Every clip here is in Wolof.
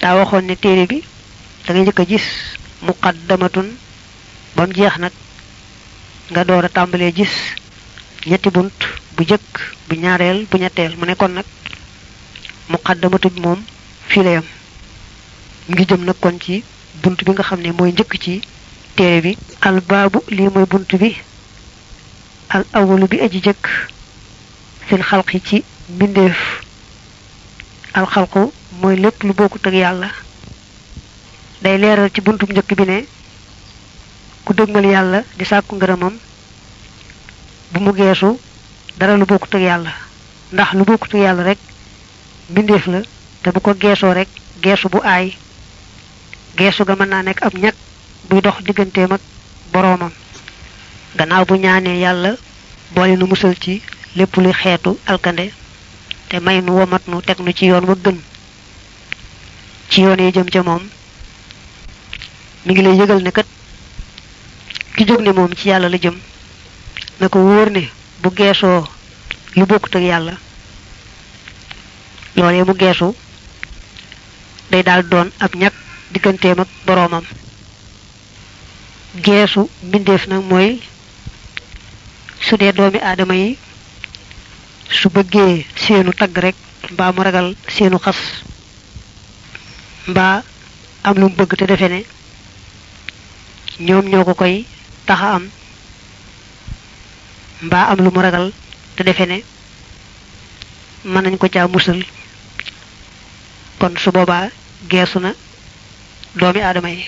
daa waxoon ne téere bi da ngay njëkk a gis muqaddamatun ba mu jeex nag nga door a tàmbalee gis ñetti bunt bu jëkk bu ñaareel bu ñetteel mu nekkoon nag muqaddamatu bi moom fii la yam mu ngi jëm nag kon ci bunt bi nga xam ne mooy njëkk ci téere bi al baabu lii mooy bunt bi al awalu bi aji jëkk fil xalqi ci mbindeef al xalqu mooy lépp lu bokkut ak yàlla day leeral ci buntu njëkk bi ne ku dëgmal yàlla di sàkku ngërëmam bu mu geesu dara lu bokkut ak yàlla ndax lu bokkut ak yàlla rek mbindeef la te bu ko geesoo rek geesu bu aay geesu ga mën naa nekk ab ñag buy dox digganteem ak boroomam gannaaw bu ñaanee yàlla boole nu musal ci lépp luy xeetu alkande te may nu womat nu teg nu ci yoon wa gën ci yoon yi jëm ca moom mi ngi lay yëgal ne kat ki jóg ne moom ci yàlla la jëm na ko wóor ne bu geesoo lu bokkut ak yàlla loolee mu geesu day daal doon ab ñag digganteem ak boroomam geesu mbindeef nag mooy su dee doomi aadama yi su bëggee seenu tagg rek mbaa mu ragal seenu xas mbaa am lu mu bëgg te defe ne ñoom ñoo ko koy taxa am mbaa am lu mu ragal te defe ne mën nañ ko caa musal kon su boobaa geesu na doomi aadama yi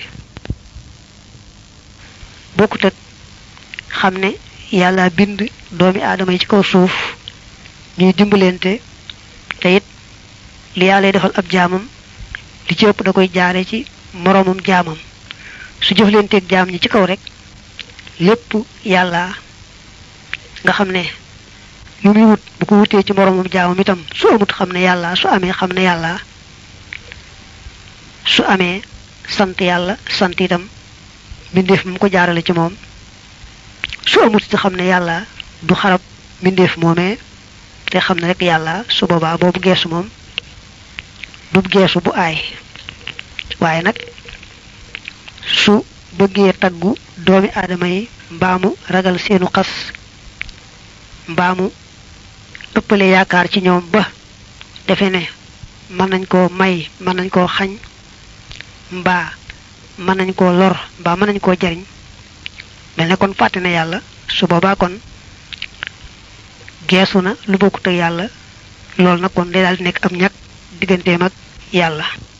bokkut ak xam ne yàlla bind doomi aadama yi ci kaw suuf ñuy dimbalante te it li yàlla defal ab jaamam li ci ëpp da koy jaare ci moroomam jaamam su jëflanteeg jaam ñi ci kaw rek lépp yàlla nga xam ne yu muy wut bu ko wutee ci moroomam jaamam itam su amut xam ne yàlla su amee xam ne yàlla su amee sant yàlla sant itam mbindeef mu ko jaarale ci moom su amut ci xam ne yàlla du xarab mbindeef moomee te xam ne rek yàlla su boobaa boobu geesu moom du geesu bu aay waaye nag su bëggee taggu doomi aadama yi mbaamu ragal seenu xas mbaamu ëppale yaakaar ci ñoom ba defe ne mën nañ koo may mën nañ koo xañ mbaa mën nañ koo lor mbaa mën nañ koo jariñ mel ne kon fàtte na yàlla su boobaa kon geesu na lu bokkut ak yàlla loolu nag kon day daal di nekk am ñàkk digganteem ak yàlla